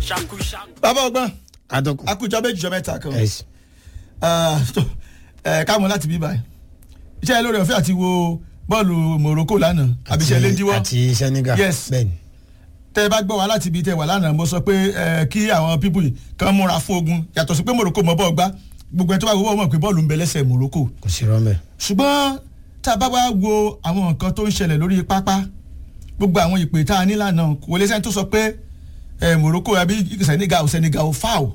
bàbá ọgbọ́n adọ́kùn. akújọ méjì jọ mẹ́ta kan Yes. Ah, tó, eh, káwọn láti bí báyìí iṣẹ́ lórí ọ̀fẹ́ àti wo bọ́ọ̀lù Morocco lánàá àbíṣẹ́ lédiwọ́ àti Senegal. Yes. bẹ́ẹ̀ni. tẹ́ ẹ bá gbọ́ wa láti ibi tẹ́ wà lánàá mo sọ pé eh, kí àwọn pípù yìí kàn múra fún ogun yàtọ̀ sí pé Morocco mọ bọ́ọ̀ gbá gbogbo ẹ̀ tó bá wọ́n mọ̀ pé bọ́ọ̀lù ń bẹ lẹ́sẹ̀ Morocco kò sí rọ́mẹ̀. ṣùgbọ́n tá a bá wá wo àwọn nǹkan tó ń ṣẹlẹ̀ lórí pápá gbogbo àwọn ìpè tá a ní lánàá kò lè sẹ́ni tó sọ pé eh, Morocco àbí Senegal ò Senegal ò foul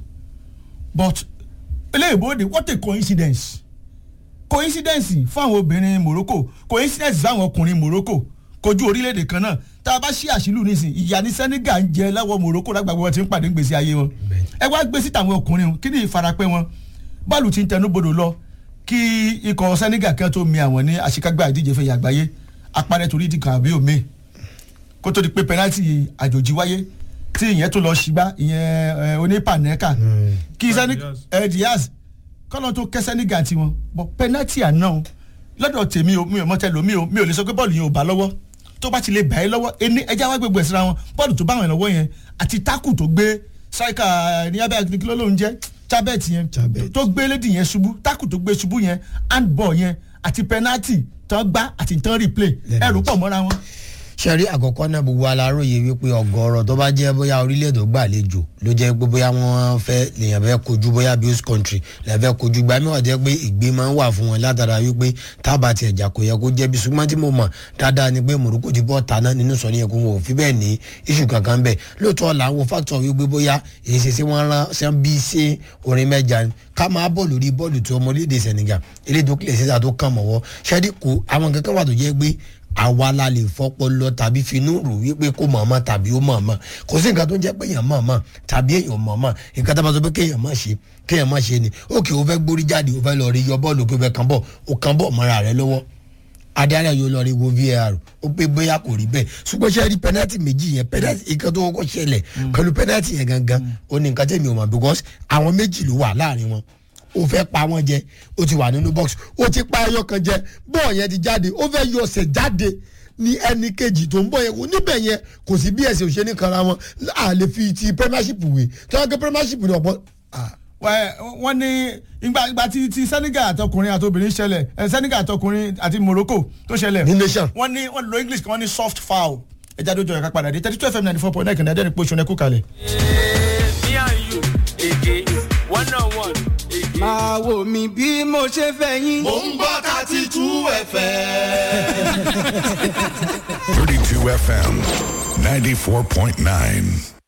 but eléyìnbóde what a coincidence coincidence fún àwọn obìnrin Morocco coincidence fún àwọn ọkùnrin Morocco kojú orílẹ̀-èdè kan náà tá a bá ṣí àṣìlù nísìn ìyá ní Senegal ń jẹ láwọ Morocco lágbàgbọ́ wọn ti ń pàdé ń gbèsè ayé wọn ẹ wá gbé síta àwọn ọkùnrin wọn kí ni ìfarapẹ́ wọn bọ́ọ̀lù ti ń tẹnubodò lọ kí ikọ̀ Senegal kan tó mi àwọn ní àṣekágbá ìdíje fẹ̀yà àgbáyé apárẹ́ torí ìdí kan àbí òmíì kó tó di pé pẹnáltì àjòjì wáyé tí ìyẹn tó lọ ṣìgbá ìyẹn onípànẹ́kà kí sani ẹ Diaz kọ́nà tó kẹ́ Senegal tiwọn bọ́ pẹnáltì àná o lọ́dọ̀ tèmi o mi ò mọ́tẹ́ lomi o mi ò lè sọ pé bọ́ọ̀lù yẹn ò bá lọ́wọ́ tó bá ti lè bà ẹ́ lọ́wọ́ ẹni ẹja wá gbogbo ẹ̀sìn ra wọn bọ́ọ̀lù tó bá wọn lọ́wọ́ yẹn àti tákù tó gbé sáìkà ní abẹ́ akínkíló ló ń jẹ́ chabet yẹn Chabet. tó gbé lédi yẹn ṣubú tákù tó gbé ṣubú yẹn handball yẹn àti penalty tán gbá àti tán replay ẹrù pọ̀ mọ́ra wọn. sẹ́rí àkọ́kọ́ náà gbogbo aláròye wípé ọ̀gọ̀ọ̀rọ̀ tó bá jẹ́ bóyá orílẹ̀-èdè gbàlejò ló jẹ́ pé bóyá wọ́n fẹ́ lèèyàn fẹ́ kojú bóyá bí host country lè fẹ́ kojú gbà mí wà jẹ́ pé ìgbé máa ń wà fún wọn látara wípé tábà tiẹ̀ jà kò yẹ kó jẹ́ bí ṣùgbọ́n tí mo mọ̀ dáadáa ni pé Morocco ti bọ́ tàná nínú sọ níyẹn kó wọn ò fi bẹ́ẹ̀ ní iṣu kankan bẹ́ẹ̀ lóòótọ́ là ń wo factor wípé bóyá èyí ṣe sí wọ́n rán ṣe ń bí ṣe orin mẹ́ja ni ká máa bọ̀ lórí bọ́ọ̀lù tí ọmọ orílẹ̀-èdè Senegal eléyìí tó kílẹ̀ síta tó kàn mọ́wọ́ ṣẹ́ẹ́dì kò àwọn kankan wà tó jẹ́ pé àwa la lè fọpọlọ tàbí finú rò wípé kó mọ̀ọ́mọ́ tàbí ó mọ̀ọ́mọ́ kò sí nǹkan tó ń jẹ́ pé èèyàn mọ̀ọ́mọ́ tàbí èèyàn mọ̀ọ́mọ́ nǹkan tó bá sọ pé kéèyàn má ṣe kéèyàn má ṣe ni òkè ó fẹ́ gbórí jáde ó fẹ́ lọ rí yọ bọ́ọ̀lù pé fẹ́ kàn bọ̀ ó kàn bọ̀ mọ́ra rẹ lọ́wọ́ adarí yóò lọ rí wo VAR ó pé bóyá kò rí bẹ́ẹ̀ ṣùgbọ́n ṣe rí pẹ́nátì méjì yẹn pẹ́nátì nǹkan tó kọ́kọ́ ṣẹlẹ̀ pẹ̀lú pẹ́nátì yẹn gangan ó ní nǹkan tẹ̀mí ò mọ̀ because àwọn méjì ló wà láàrin wọn ó fẹ́ pa wọ́n jẹ ó ti wà nínú box ó ti pa ẹyọ kan jẹ bọ́ọ̀ yẹn ti jáde ó fẹ́ yọ ọ̀sẹ̀ jáde ní ẹni kejì tó ń bọ̀ yẹn kò níbẹ̀ yẹn kò sí bí ẹsẹ̀ òṣèlú kan ra wọn a lè fi ti premiership wé tí wọ́n gbé premiership ní ọ̀pọ̀ Wẹ́- wọ́n ní ìgbà ìgbà tí ti Senegal àtọkùnrin àtobìnrin ṣẹlẹ̀ ẹ, Senegal àtọkùnrin àti Morocco tó ṣẹlẹ̀ ní nation. wọ́n ní wọ́n lo English kan wọ́n ní soft foul ẹja tó jọ ẹ̀ka padà dé thirty two fm ninety four point nine kìnìún ẹ̀dẹ́rìn pé oṣù ẹ̀kú kalẹ̀. me and you again one on one again. máa wò mí bí mo ṣe fẹ́ yín. Mo ń gbọ́ thirty two ẹ̀fẹ̀. 32 FM 94.9.